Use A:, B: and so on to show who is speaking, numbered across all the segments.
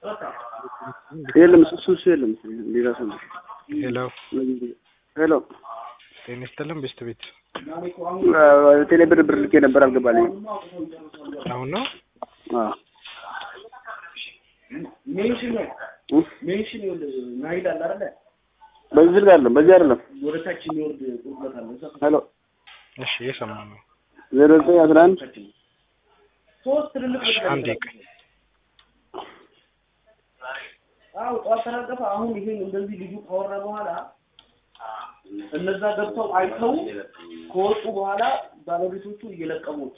A: የለም እሱ እሱ የለም ሌላ ሰው ነው።
B: ሄሎ
A: ሄሎ
B: ጤና ይስጥልን ቤስት ቤት
A: ቴሌ ብር ብር ልኬ ነበር አልገባልኝም።
B: አሁን ነው
A: አዎ
C: ሜንሽን ነው
A: እ?
C: ሜንሽን ይኸውልህ ናይል አለ አይደለ
A: በዚህ ስልክ አይደለም በዚህ አይደለም።
C: ወደ ታች የሚወርድ ቁልቁለት አለ እዛ
A: ሄሎ
B: እሺ እየሰማ ነው
A: ዜሮ ዘጠኝ አስራ አንድ
C: ሶስት ትልልቅ
B: እሺ አንዴ ቆይ
C: አው ጠዋት ተራገፈ አሁን ይሄን እንደዚህ ልጁ ካወራ በኋላ እነዛ ገብተው አይተው ከወጡ በኋላ ባለቤቶቹ እየለቀሙ ወጡ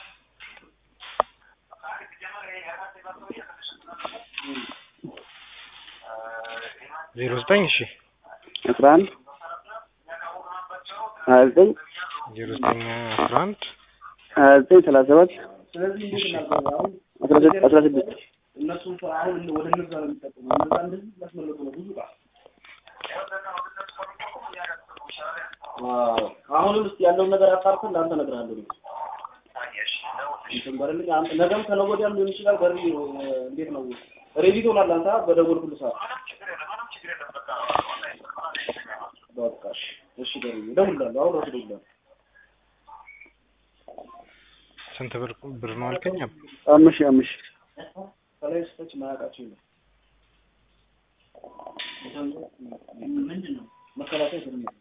B: ዜሮ ዘጠኝ እሺ
A: አስራ አንድ ሀያ ዘጠኝ
B: ዜሮ ዘጠኝ አስራ አንድ
A: ሀያ ዘጠኝ ሰላሳ ሰባት
C: ስለዚህ እንዴት እናድርግ አሁን
A: አስራ ስድስት አስራ ስድስት
C: እነሱ አሁን ወደ እነዛ ነው የሚጠቀሙ እነዛ እንደዚህ ያስመለጡ ነው ብዙ ጋር አሁንም እስኪ ያለውን ነገር አጣርተን ለአንተ እነግርሃለሁ እኔ። እንትን በልልኝ አንተ ነገም ከነገ ወዲያም ሊሆን ይችላል። በሪ እንዴት ነው ሬዲ ትሆናለህ አንተ በደወልኩልህ ሰዓት። በቃ እሺ፣ እሺ በሪ እደውልልሃለሁ። አሁን እራሱ እደውልልሃለሁ።
B: ስንት ብር ብር ነው አልከኝ?
A: አምስት ሺህ አምስት ሺህ
C: ከላይ እስከታች ማያውቃቸው የለም። ምንድን ነው መከላከያ ስር ነው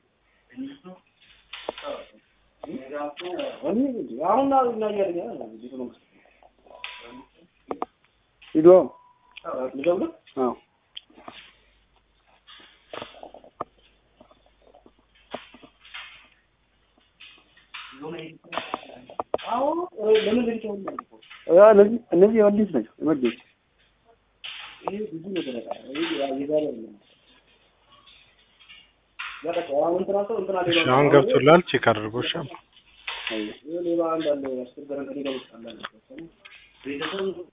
C: እኔ እንጂ አሁን እና እያለኝ ቤተ መንግስት
A: ሂዶ
C: ልደውልህ
A: አዎ
C: አሁን ለምን ለሊት አሁን ነው ያልኩህ?
A: አ እነዚህ እነዚህ የወዲስ ናቸው የወዲስ
C: ይሄ ብዙ ነገር አለ። ይሄ የዛሬ አይደለም። በቃ አሁን እንትና ሰው እንትና
B: እሺ
C: ሌባ
B: አሁን ገብቶላል ቼክ አድርጎ እሺ
C: ይሄ ሌባ አንዳንድ ያስቸገረን ከሌላ ውስጥ አለ ቤተሰብ